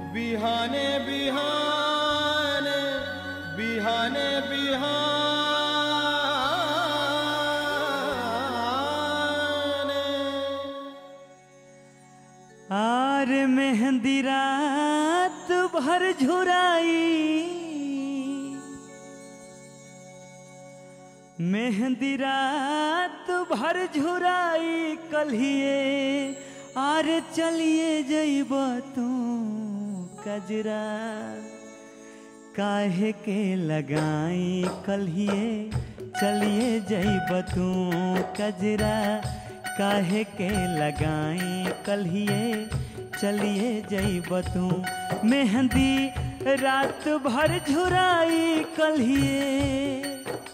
बिहाने बिहाने बिहाने बिहाने आर मेहंदी रात भर झुराई मेहंदी रात भर झुराई कलिए आर चलिए जइब तू कजरा काहे के लगाई कलिए चलिए जइब तू कजरा काहे के लगाई कलिए चलिए जइब तू मेहंदी रात भर झुराई कलिए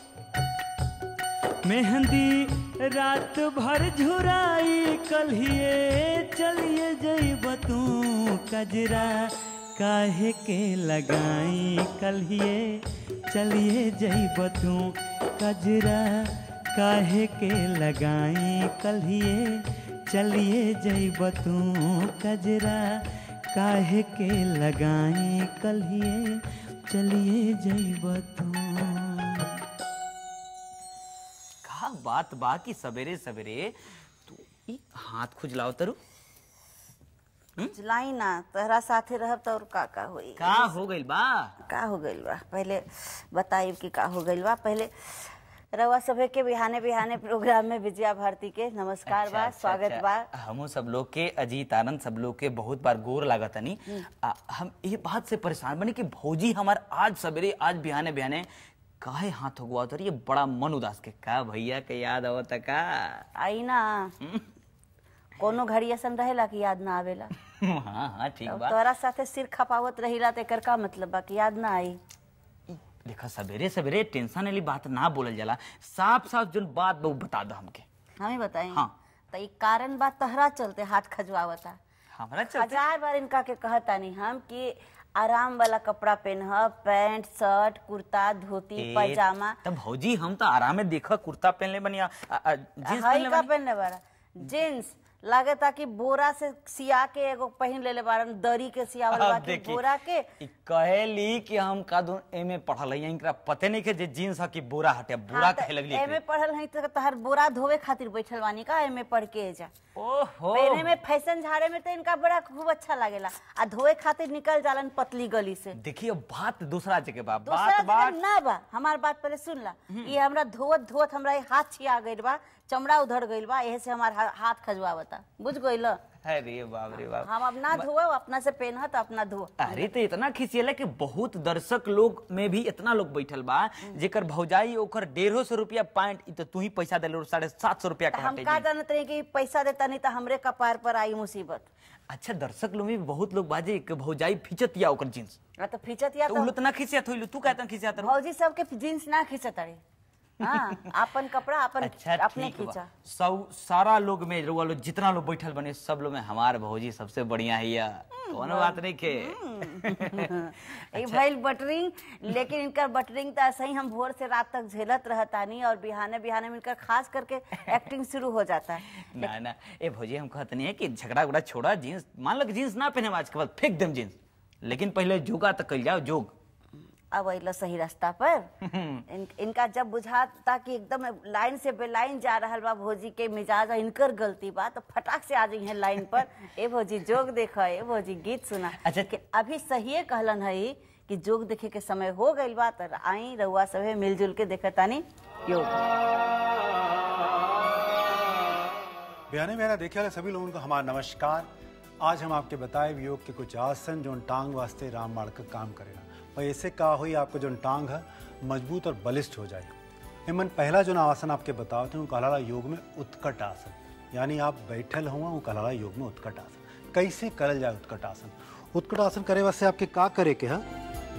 मेहंदी रात भर झुराई कलिए चलिए जइब तू कजरा काहे के लगाई कलिए चलिए जइब तू कजरा काहे के लगाई कलिए चलिए जइब तू कजरा काहे के लगाई कलिए चलिए जइब तू का बात बा कि सवेरे सवेरे तू ई हाथ खुजलाओ तरु लाई ना तहरा साथे रहब तो और का का होई का हो गइल बा का हो गइल बा पहले बताई कि का हो गइल बा पहले रवा सभे के बिहाने बिहाने प्रोग्राम में विजया भारती के नमस्कार बा अच्छा, स्वागत अच्छा। बा हमू सब लोग के अजीत आनंद सब लोग के बहुत बार गोर लागतनी आ, हम ये बात से परेशान बनी कि भौजी हमार आज सवेरे आज बिहाने बिहाने काहे हाथ होगवा तर ये बड़ा मन उदास के का भैया के याद आवत का आई ना कोनो घड़ी ऐसन रहेला कि याद ना आवेला हाँ हाँ ठीक अब बा तोहरा साथे सिर खपावत रहिला तो एकर का मतलब बा कि याद ना आई देखा सवेरे सवेरे टेंशन वाली बात ना बोलल जाला साफ साफ जो बात बा उ बता दो हमके हमें बताई हाँ। तो ई कारण बा तहरा चलते हाथ खजवावता हमारा चलते हजार बार इनका के कहतानी हम कि आराम वाला कपड़ा पहनह पैंट शर्ट कुर्ता धोती ए, पैजामा तब भौजी हम तो आराम में देखा कुर्ता पहनले बनी आ- आ- आ, जीन्स हई पहनले का बनी पहनले बारा जींस लागे ताकि बोरा से सिया के एगो पहन लेले बारन दरी के सियावल अब बा कि देखी, बोरा के ई कहेली कि हम का दो एमे पढ़ल है इनकरा पते नहीं के जे जीन्स है कि बोरा हटे बोरा हाँ, कहे त लगली एमे पढ़ल हई तो तहर बोरा धोवे खातिर बैठल बानी का एमे पढ़ के जा ओहो पहने में फैशन झाड़े में तो इनका बड़ा खूब अच्छा लागेला आ धोए खातिर निकल जालन पतली गली से देखिए बात दूसरा जगह बा दूसरा बात जगह बात ना बा हमार बात पहले सुन ला ये हमरा धोवत धोवत हमरा ये हाथ छिया गइल बा चमड़ा उधड़ गइल बा एहे से हमार हा- हाथ खजवावता बुझ गइल अरे बाप रे बाप हम अब ना धोव अपना से पेनह तो अपना धो अरे तो इतना खिसियला कि बहुत दर्शक लोग में भी इतना लोग बैठल बा जेकर भौजाई ओकर डेढ़ो सौ रुपया पॉइंट इ तो तू ही पैसा देले साढ़े सात सौ रुपया तो का हम हटे का जी। जानत रही कि पैसा देता नहीं तो हमरे कपार पर आई मुसीबत अच्छा दर्शक लोग में भी बहुत लोग बाजे कि भौजाई फिचत या ओकर जींस आ तो फिचत या तो तो उलो तो ना खिसियत होइलु तू कहता खिसियत रहो भौजी सबके जींस ना खींचत अरे हाँ अपन कपड़ा अपन अच्छा अपने ठीक बा खींचा सब सारा लोग में रुआ लोग जितना लोग बैठल बने सब लोग में हमार भौजी सबसे बढ़िया है या कोनो बात नहीं के ई भइल बटरिंग लेकिन इनकर बटरिंग तो ऐसे ही हम भोर से रात तक झेलत रहतानी और बिहाने बिहाने में इनकर खास करके एक्टिंग शुरू हो जाता है ना ना ए भौजी हम कहते नहीं है कि झगड़ा उगड़ा छोड़ा जींस मान लो कि जींस ना पहने आज के बाद फेंक देम जींस लेकिन पहले जोगा तो कल जाओ जोग अब अइला सही रास्ता पर इन, इनका जब बुझाता कि एकदम लाइन से बेलाइन जा रहल बा भौजी के मिजाज और इनकर गलती बा तो फटाक से आ जाइए लाइन पर ए भौजी जोग देख ए भौजी गीत सुना अच्छा। कि अभी सही कहलन है कि जोग देखे के समय हो गइल बा तो आई रउआ सभे मिलजुल के देखतानी योग बयाने मेरा देखे वाले सभी लोगों को हमारा नमस्कार आज हम आपके बताए हुए योग के कुछ आसन जो टांग वास्ते राम माड़ का काम करेगा और ऐसे का हुई आपको जो टांग है मजबूत और बलिष्ठ हो जाए हिमन पहला जो आसन आपके बताओ थे वो कहलाला योग में उत्कट आसन यानी आप बैठल हुआ वो कहलाला योग में उत्कट आसन कैसे करल जाए उत्कट आसन उत्कट आसन करे वास्ते आपके का करे के है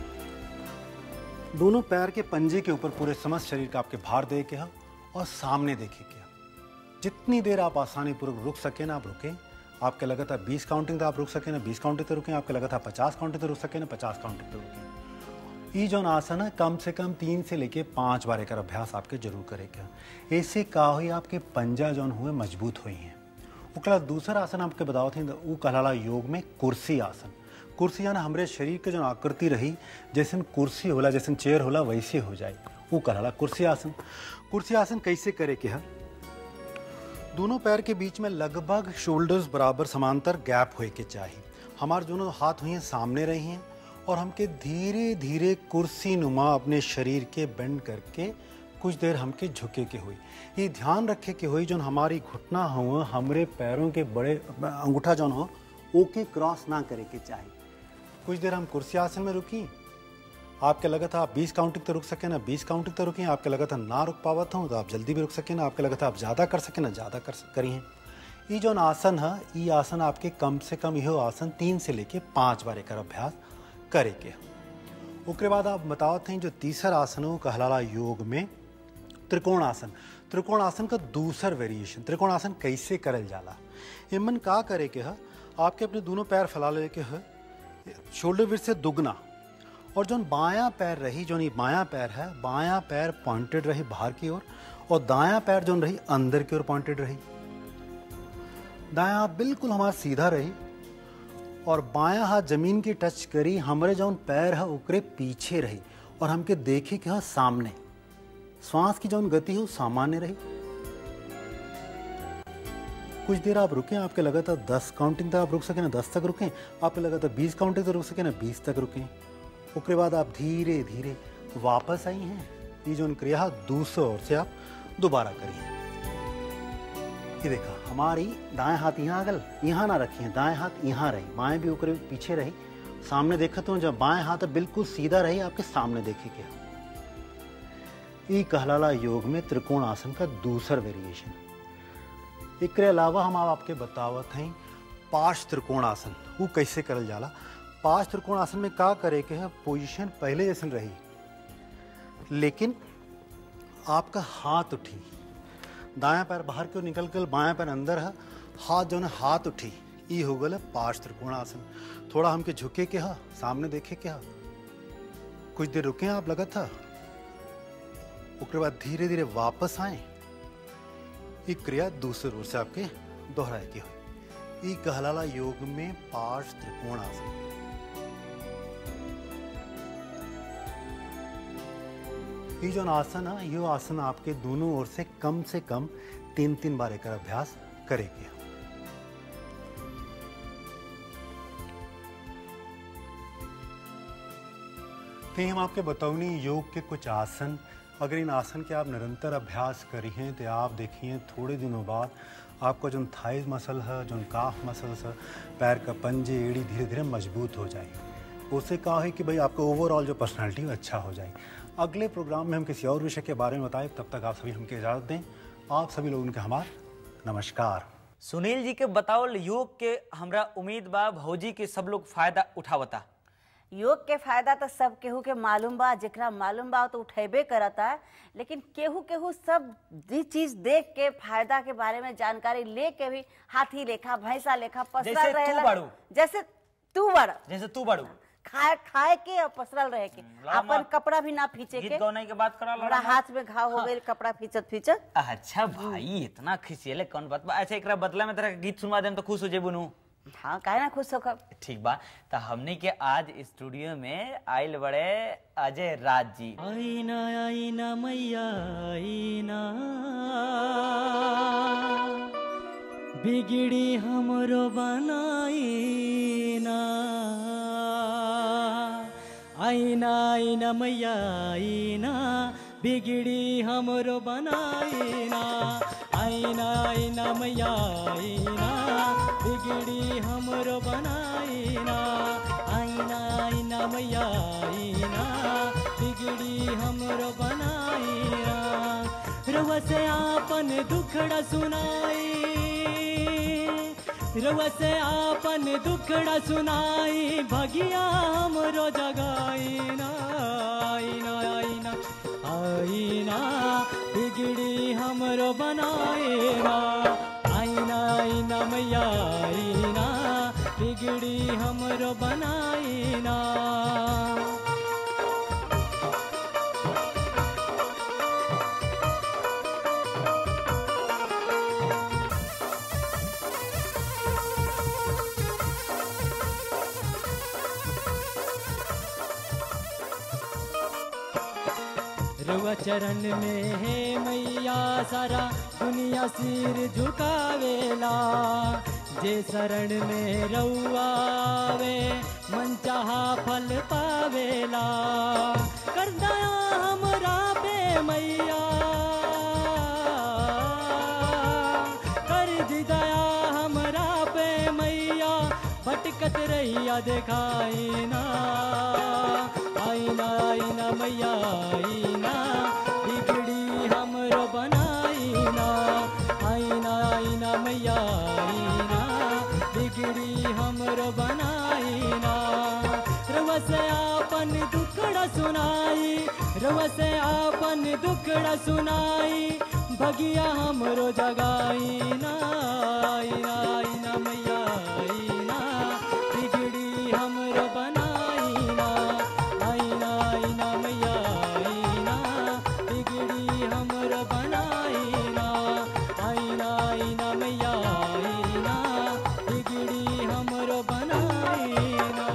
दोनों पैर के पंजे के ऊपर पूरे समस्त शरीर का आपके भार दे के है और सामने देखे के है जितनी देर आप आसानी पूर्वक रुक सके ना आप रुकें आपके लगातार 20 काउंटिंग तक आप रुक सके ना 20 काउंटिंग तक रुकें आपके लगातार 50 काउंटिंग तक रुक सके ना 50 काउंटिंग तक रुकें ये जो आसन है कम से कम तीन से लेके पाँच बार एक अभ्यास आपके जरूर करेगा ऐसे का हुई आपके पंजा जौन हुए मजबूत हुई हैं ओकरा दूसरा आसन आपके बताओ थे वो कहलाला योग में कुर्सी आसन कुर्सी जाना हमरे शरीर के जो आकृति रही जैसे कुर्सी होला जैसे चेयर होला वैसे हो जाए वो कहला कुर्सी आसन कुर्सी आसन कैसे करे के है दोनों पैर के बीच में लगभग शोल्डर्स बराबर समांतर गैप होए के चाहिए हमारे दोनों हाथ हुए हैं सामने रही हैं और हमके धीरे धीरे कुर्सी नुमा अपने शरीर के बेंड करके कुछ देर हमके झुके के हुई ये ध्यान रखे के हुई जो हमारी घुटना हो हमरे पैरों के बड़े अंगूठा जौन हो ओके क्रॉस ना करे के चाहिए कुछ देर हम कुर्सी आसन में रुकी आपके लगा था आप 20 काउंटिंग तक रुक सके ना 20 काउंटिंग तक रुकी आपके लगा था ना रुक पावत हूँ तो आप जल्दी भी रुक सके ना आपके लगा था आप ज़्यादा कर सके ना ज़्यादा कर करी हैं ये जो आसन है ये आसन आपके कम से कम यह आसन तीन से लेके पाँच बार एक अभ्यास करे के उसके बाद आप बतावत हैं जो तीसरा आसन है वो कहलाला योग में त्रिकोण आसन त्रिकोण आसन का दूसर वेरिएशन त्रिकोण आसन कैसे करल जाला इमन का करे के है आपके अपने दोनों पैर फैला ले के है शोल्डर विड से दुगना और जो बायां पैर रही जो नहीं बायां पैर है बायां पैर पॉइंटेड रही बाहर की ओर और दायां पैर जो रही अंदर की ओर पॉइंटेड रही दायां हाथ बिल्कुल हमारा सीधा रही और बायां हाथ जमीन की टच करी हमारे जो पैर है ओकरे पीछे रही और हमके देखे कि हाँ सामने श्वास की जो गति है वो सामान्य रही कुछ देर आप रुके आपके लगा था दस काउंटिंग तक आप रुक सके ना दस तक रुके आपके लगा था बीस काउंटिंग तक रुक सके ना बीस तक रुके उसके बाद आप धीरे धीरे वापस आई हैं ये जो क्रिया दूसरे ओर से आप दोबारा करिए ये देखा हमारी दाएं हाथ यहाँ अगल यहाँ ना रखिए दाएं हाथ यहाँ रही बाएं भी ऊपर पीछे रही सामने देखा तो जब बाएं हाथ बिल्कुल सीधा रही आपके सामने देखे क्या ये कहलाला योग में त्रिकोण आसन का दूसरा वेरिएशन एक अलावा हम आप आपके बतावत हैं पांच त्रिकोण आसन वो कैसे करल जाला पांच त्रिकोण आसन में का करे के है पोजीशन पहले जैसे रही लेकिन आपका हाथ उठी दायां पैर बाहर की ओर निकल कर बायां पैर अंदर है हाथ जो है हाथ उठी ये हो गल पांच त्रिकोण आसन थोड़ा हमके झुके के हा सामने देखे के हा कुछ देर रुके आप लगा था उसके बाद धीरे धीरे वापस आए ये क्रिया दूसरे ओर से आपके दोहराए की हुई ये कहलाला योग में पांच त्रिकोण आसन ये जो आसन है ये आसन आपके दोनों ओर से कम से कम तीन तीन बार एक अभ्यास करेगी तो हम आपके बतौनी योग के कुछ आसन अगर इन आसन के आप निरंतर अभ्यास करी हैं तो आप देखिए थोड़े दिनों बाद आपका जो थाइज मसल है जो काफ मसल है पैर का पंजे एड़ी धीरे धीरे मजबूत हो जाएगी उससे कहा है कि भाई आपका ओवरऑल जो पर्सनालिटी है अच्छा हो जाए अगले प्रोग्राम में हम किसी और विषय के बारे में बताएं तब तक आप सभी हमके इजाज़त दें आप सभी लोगों के हमार नमस्कार सुनील जी के बताओ योग के हमरा उम्मीद बा भौजी के सब लोग फायदा उठावता योग के फायदा तो सब केहू के मालूम बा जेकरा मालूम बा तो उठेबे करता है लेकिन केहू केहू सब जी चीज देख के फायदा के बारे में जानकारी ले के भी हाथी लेखा भैंसा लेखा जैसे पसरल तू रहेला बाड़ू। जैसे तू बड़ जैसे तू बड़ू खाए खाए के और पसरल रहे के लामा, अपन कपड़ा भी ना फींचे गीत के गौनाई के बात करा हमरा हाथ में घाव हो गए कपड़ा फींचत फींचत अच्छा भाई इतना खिसियले कौन बात बा अच्छा एकरा बदला में तेरा गीत सुनवा देम तो खुश हो जेबू नु हाँ काहे ना खुश होकर ठीक बा तो हमने के आज स्टूडियो में आइल बड़े अजय राज जी आईना आईना मैया आईना बिगड़ी हमरो बनाईना आईना आईना मैया आईना बिगड़ी हमरो बनाईना आईना आईना मैया आईना बिगड़ी हमरो बनाईना आईना आईना मैया आईना बिगड़ी हमरो बनाईना रवा से आपन दुखड़ा सुनाई रवा से आपन दुखड़ा सुनाई भगिया हमरो जगाईना आईना आईना आईना बिगड़ी हमरो बनाईना आईना आईना मैया आईना बिगड़ी हमरो बनाईना रुआ चरण में है मैया सारा दुनिया सिर झुकावेला जे शरण में रउआवे मन चाहा फल पावेला कर दया हमरा पे मैया कर दी दया हमरा पे मैया भटकत रहिया देखाई ना आईना आईना मैया आईना बिगड़ी हमरो बनाई ना आईना आईना मैया आईना बिगड़ी हमरो बनाई ना रउआ से आपन दुखड़ा सुनाई रउआ से आपन दुखड़ा सुनाई भगिया हमरो जगाई ना आईना आईना मैया आईना बिगड़ी हमरो बनाई ना आईना आईना मैया आईना बिगड़ी हमरो बनाई ना आईना आईना मैया आईना बिगड़ी हमरो बनाई ना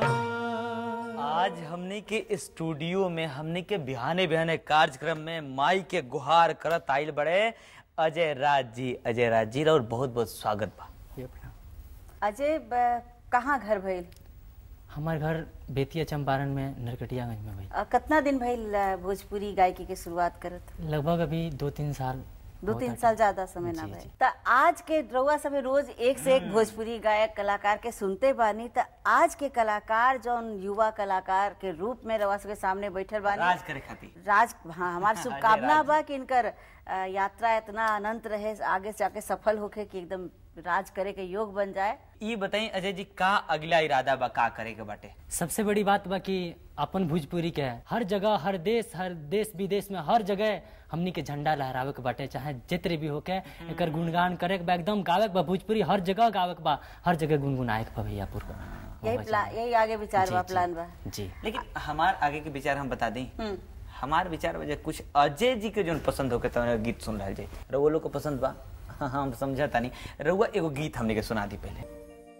आज हमने के स्टूडियो में हमने के बिहाने बिहाने कार्यक्रम में माई के गुहार करत आइल बड़े अजय राज जी अजय राज जी और बहुत बहुत स्वागत बा अजय ब- कहाँ घर भइल हमार घर बेतिया चंपारण में नरकटियागंज में भाई अ, कितना दिन भइल अ, भोजपुरी गायकी के शुरुआत करत लगभग अभी दो तीन साल दो बहुत तीन आगे। साल ज्यादा समय ना जी, भइल जी। त आज के रउआ सब रोज एक से एक भोजपुरी गायक कलाकार के सुनते बानी त आज के कलाकार जौन युवा कलाकार के रूप में रउआ सबके सामने बैठल बानी राज करे खातिर राज हाँ हमारी अजय शुभकामना राज बा कि इनकर अ, यात्रा इतना अनंत रहे आगे से जाके सफल होके कि एकदम राज करे के योग बन जाए ये बताई अजय जी का अगला इरादा बा का करे के बाटे सबसे बड़ी बात बा कि अपन भोजपुरी के है हर जगह हर देश हर देश विदेश में हर जगह हमनी के झंडा लहरावे के बाटे चाहे जितने भी होके एकर गुणगान करे के बा एकदम गावे के बा भोजपुरी हर जगह गावे के बा हर जगह गुनगुनाए के बा भैया पूर्व यही प्लान यही आगे विचार जी, बा जी। प्लान बा जी लेकिन हमार आगे के विचार हम बता दी हम्म। हमार विचार वजह कुछ अजय जी के जो पसंद होके तो गीत सुन रहा जाए रउआ लोग को पसंद बा हाँ हम समझता नहीं रउआ एगो गीत हमने के सुना दी पहले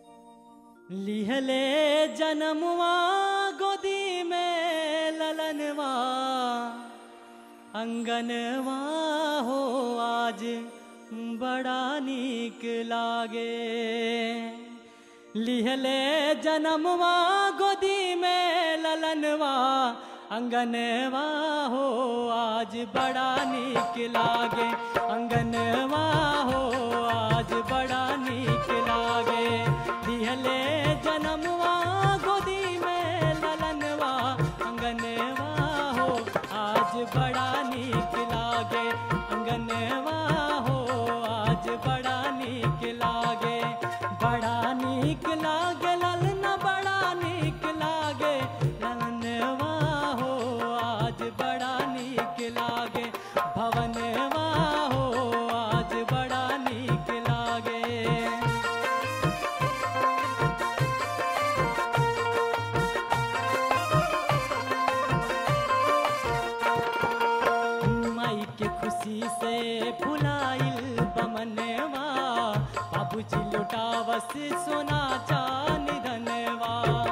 लिहले जन्मवा गोदी में ललनवा अंगनवा हो आज बड़ा नीक लागे लिहले जन्मवा गोदी में ललनवा अंगनवा हो आज बड़ा नीक लागे अंगनवा हो आज बड़ा नीक लागे लिहले जन्मवा गोदी में ललनवा अंगनवा हो आज बड़ा नीक लागे अंगनवा हो आज बड़ा नीक लागे बड़ा नीक लागे ललना बड़ा नीक लागे ललनवा हो आज बड़ा नीक लागे भवनवा हो आज बड़ा नीक लागे माई के खुशी से फुलाइल बमनवा बाबूजी लुटावस सोना चांदी धनवा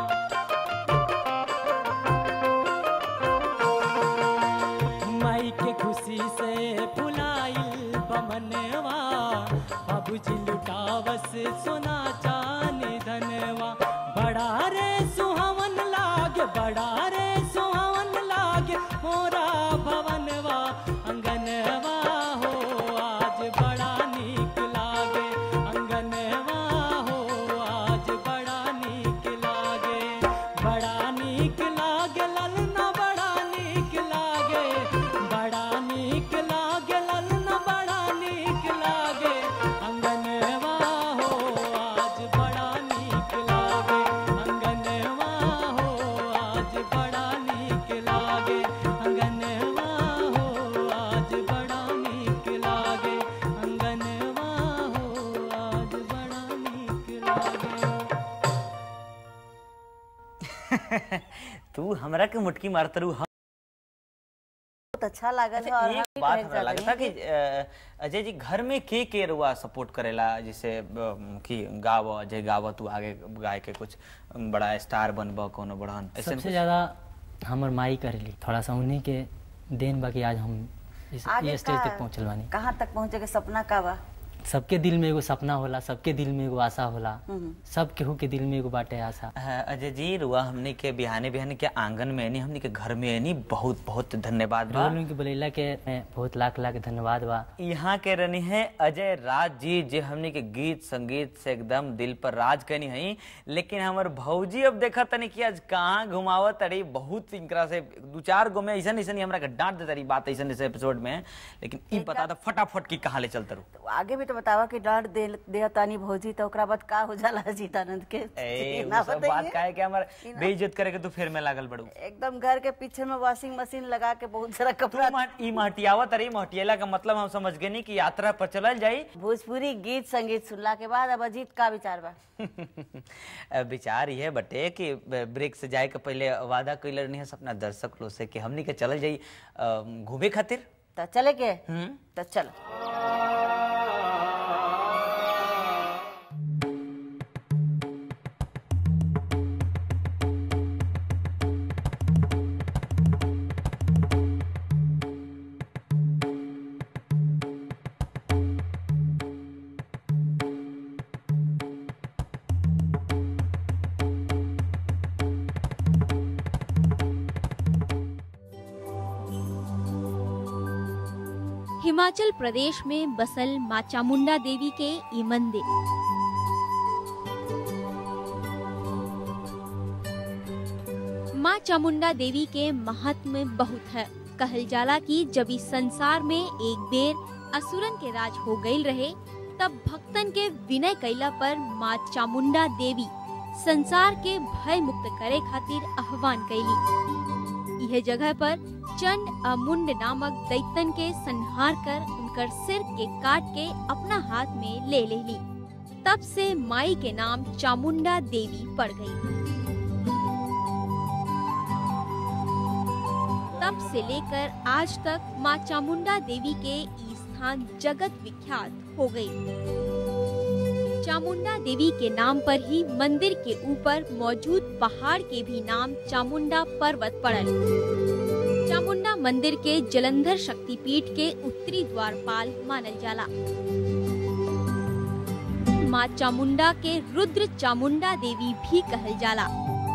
माई के खुशी से फुलाइल बमनवा बाबूजी लुटावस सोना चांदी धनवा बड़ा रे सुहावन लागे बड़ा रे सुहावन लागे मोरा भवनवा अंगनवा हो आज बड़ा नीक लागे अंगनवा हो आज बड़ा नीक लागे बड़ा नीक लागे ललना बड़ा नीक लागे बड़ा नीक लागे ललना बड़ा नीक लागे अंगनवा हो आज बड़ा नीक लागे अंगनवा हो आज बड़ा नीक लागे अंगनवा हो आज बड़ा नीक लागे अंगनवा हो आज बड़ा नीक लागे तू हमरा के मुटकी मारत रहू हम बहुत अच्छा लागल है और एक हम भी बात कहे हमरा चाहते लगता हैं कि अ, अजय जी घर में के के रुआ सपोर्ट करेला जैसे अ, कि गाव अजय गाव तू आगे गाय के कुछ बड़ा स्टार बनब कोनो बड़हन ऐसे सबसे ज्यादा हमर माई करेली थोड़ा सा उन्हीं के देन बाकी आज हम इस आगे ये स्टेज का- तक पहुँचल बानी कहाँ तक पहुँचे के सपना का बा सबके दिल में एगो सपना होला सबके दिल में एगो आशा होला सब केहू के दिल में एगो बाटे आशा हाँ, अजय जी रुआ हमने के बिहाने बिहाने के आंगन में नहीं हमने के घर में नहीं बहुत बहुत धन्यवाद बा रोल के बोलेला के मैं बहुत लाख लाख धन्यवाद बा यहाँ के रहनी है अजय राज जी जो हमने के गीत संगीत से एकदम दिल पर राज करनी है लेकिन हमार भौजी अब देखा तनी कि आज कहाँ घुमावत तड़ी बहुत इनकरा से दू चार गो में ऐसा ऐसा हमरा के डांट दे तड़ी बात ऐसा ऐसा एपिसोड में लेकिन ई बता दो फटाफट की कहाँ ले चलते रू तो आगे भी तो बतावा कि डांट दे दे तानी भौजी तो ओकरा बाद का हो जाला जीतानंद के ए ना वो सब बताइए। बात का है कि हमार बेइज्जत करे के तू फिर में लागल बड़ू एकदम घर के पीछे में वॉशिंग मशीन लगा के बहुत सारा तू कपड़ा मह- ई महटियावत रही महटियाला का मतलब हम समझ गए नहीं कि यात्रा पर चलल जाई भोजपुरी गीत संगीत सुनला के बाद अब अजीत का विचार बा अब विचार ये बटे कि ब- ब्रेक से जाए के पहले वादा कैले रहनी है अपना दर्शक लोग से कि हमनी के चलल जाई अ, घूमे खातिर तो चले के हम्म तो चलो हिमाचल प्रदेश में बसल माँ चामुंडा देवी के ये मंदिर माँ चामुंडा देवी के महात्म बहुत है कहल जाला कि जब इस संसार में एक बेर असुरन के राज हो गईल रहे तब भक्तन के विनय कैला पर माँ चामुंडा देवी संसार के भय मुक्त करे खातिर आह्वान कैली यह जगह पर चंड अमुंड नामक दैतन के संहार कर उनकर सिर के काट के अपना हाथ में ले ले ली तब से माई के नाम चामुंडा देवी पड़ गई तब से लेकर आज तक माँ चामुंडा देवी के ई स्थान जगत विख्यात हो गई चामुंडा देवी के नाम पर ही मंदिर के ऊपर मौजूद पहाड़ के भी नाम चामुंडा पर्वत पड़ल चामुंडा मंदिर के जलंधर शक्तिपीठ के उत्तरी द्वारपाल मानल जाला माँ चामुंडा के रुद्र चामुंडा देवी भी कहल जाला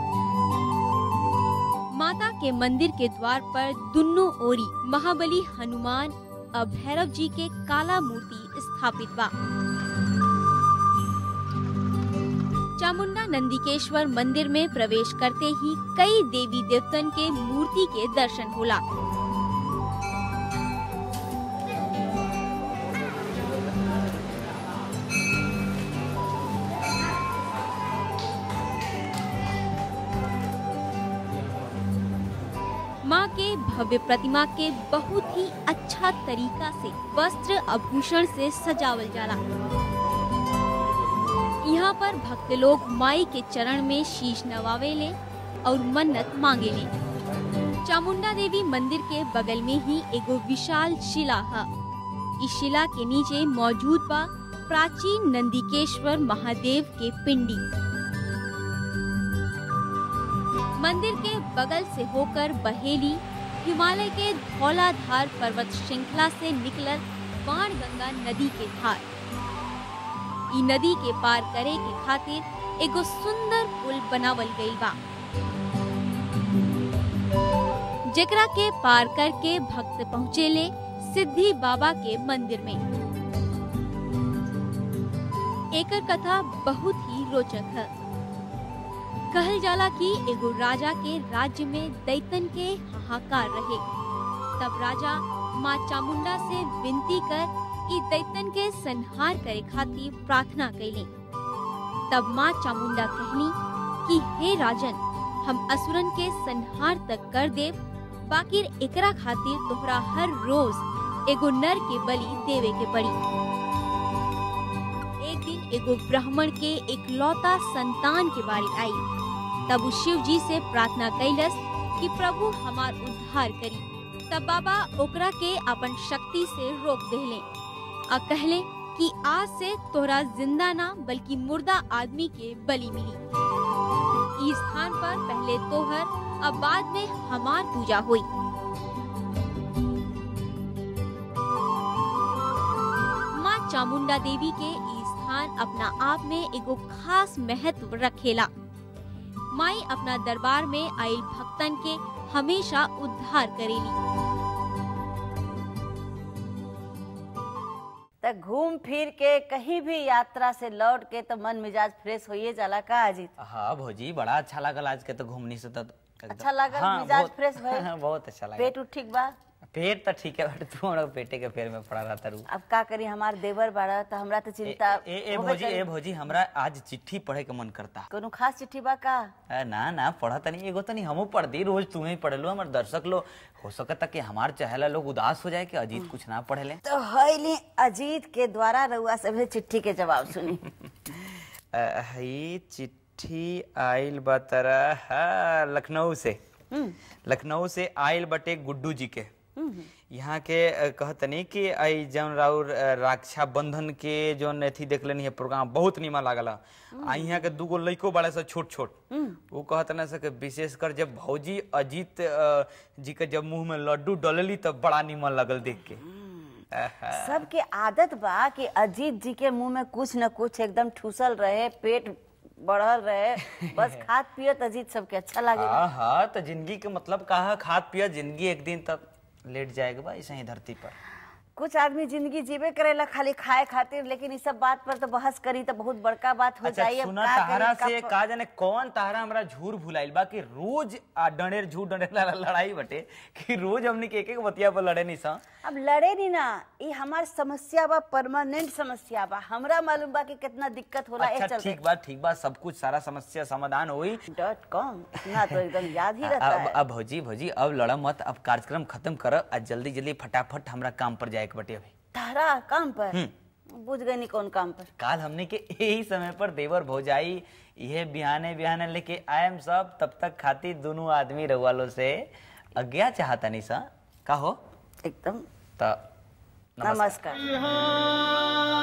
माता के मंदिर के द्वार पर दुन्नो ओरी महाबली हनुमान और भैरव जी के काला मूर्ति स्थापित बा चामुंडा नंदिकेश्वर मंदिर में प्रवेश करते ही कई देवी देवतन के मूर्ति के दर्शन होला माँ के भव्य प्रतिमा के बहुत ही अच्छा तरीका से वस्त्र आभूषण से सजावल जाला यहाँ पर भक्त लोग माई के चरण में शीश नवावे ले और मन्नत मांगे ले चामुंडा देवी मंदिर के बगल में ही एगो विशाल शिला है इस शिला के नीचे मौजूद बा प्राचीन नंदिकेश्वर महादेव के पिंडी मंदिर के बगल से होकर बहेली हिमालय के धौलाधार पर्वत श्रृंखला से निकलल बाण गंगा नदी के धार ई नदी के पार करे के खातिर एगो सुंदर पुल बनावल गईल बा जेकरा के पार करके भक्त पहुँचेले सिद्धि बाबा के मंदिर में एकर कथा बहुत ही रोचक है कहल जाला कि एगो राजा के राज्य में दैतन के हाहाकार रहे तब राजा माँ चामुंडा से विनती कर ई दैतन के संहार करे खातिर प्रार्थना कैले तब माँ चामुंडा कहनी कि हे राजन हम असुरन के संहार तक कर देव बाकी एकरा खातिर तोहरा हर रोज एगो नर के बलि देवे के पड़ी एक दिन एगो ब्राह्मण के एक लौता संतान के बारी आई तब उ शिव जी से प्रार्थना कैलस कि प्रभु हमार उद्धार करी तब बाबा ओकरा के अपन शक्ति से रोक देले आ कहले कि आज से तोहरा जिंदा ना बल्कि मुर्दा आदमी के बलि मिली इस स्थान पर पहले तोहर अब बाद में हमार पूजा हुई चामुंडा देवी के ई स्थान अपना आप में एगो खास महत्व रखेला माई अपना दरबार में आयल भक्तन के हमेशा उद्धार करेली त घूम फिर के कहीं भी यात्रा से लौट के तो मन मिजाज फ्रेश होइए जाला का अजीत हाँ भौजी बड़ा अच्छा लागल आज के तो घूमनी से तो एकदम- अच्छा लागल? हाँ, मिजाज बहुत- फ्रेश भइल? बहुत अच्छा लगा पेट उठ ठीक बा पेट तो ठीक है बट तू हमरा पेटे के फेर में पड़ा रहता रू अब का करी हमार देवर बाड़ा तो हमरा तो ए, चिंता ए, ए होबे भौजी करी। ए भौजी हमरा आज चिट्ठी पढ़े के मन करता कोनो खास चिट्ठी बा का अ, ना ना पढ़ा तनी एगो तनी हमू पढ़ दी रोज तुम्हें ही पढ़ लो हमार दर्शक लोग हो सकता कि हमार चाहेला लोग उदास हो जाए कि अजीत कुछ ना पढ़े ले तो हईली अजीत के द्वारा रउआ सभे चिट्ठी के जवाब सुनी अ, हई चिट्ठी आइल बा तरह हाँ, लखनऊ से लखनऊ से आइल बटे गुड्डू जी के यहाँ के अ, कहतनी कि आई जौन राउर अ, रक्षा बंधन के जौन अथी देख लेनी है प्रोग्राम बहुत नीमन लागला आ यहाँ के दूगो लइको बड़े सा छोट छोट वो कहतना से कि विशेषकर जब भौजी अजीत अ, जी के जब मुंह में लड्डू डलली तब बड़ा नीमन लगल देख के आहा। सबके आदत बा कि अजीत जी के मुंह में कुछ न कुछ एकदम ठूसल रहे पेट बढ़ल रहे बस खात पियत अजीत सबके अच्छा लागे हाँ हाँ तो जिंदगी के मतलब का है खाद पिया जिंदगी एक दिन तक लेट जाएगा बा ऐसे ही धरती पर कुछ आदमी जिंदगी जीवे करेला खाली खाए खातिर लेकिन इस सब बात पर तो बहस करी तो बहुत बड़का बात हो अच्छा जाई अब सुना का तहरा करी, से का- का जाने कौन तहरा हमरा झूर भुलाइल बा कि रोज आ डंडेर झूठ डंडेर ला- लड़ाई बटे कि रोज हमनी के एक एक बतिया पर लड़े नहीं सा अब लड़े नहीं ना ये हमार समस्या बा परमानेंट समस्या बा हमरा मालूम बा कि कितना दिक्कत होला ए अच्छा चलते ठीक बा ठीक बा सब कुछ सारा समस्या समाधान होई डॉट कॉम इतना तो एकदम याद ही अब रहता है अब भौजी भौजी अब लड़ा मत अब कार्यक्रम खत्म कर आ जल्दी जल्दी फटाफट हमरा काम पर जाए के बटे अभी तारा काम पर बुझ गई नहीं कौन काम पर काल हमने के यही समय पर देवर भौजाई ये बिहाने बिहाने लेके आयम सब तब तक खाती दोनों आदमी रवालो से अज्ञा चाहता नहीं सा का हो एकदम त नमस्कार बिहाने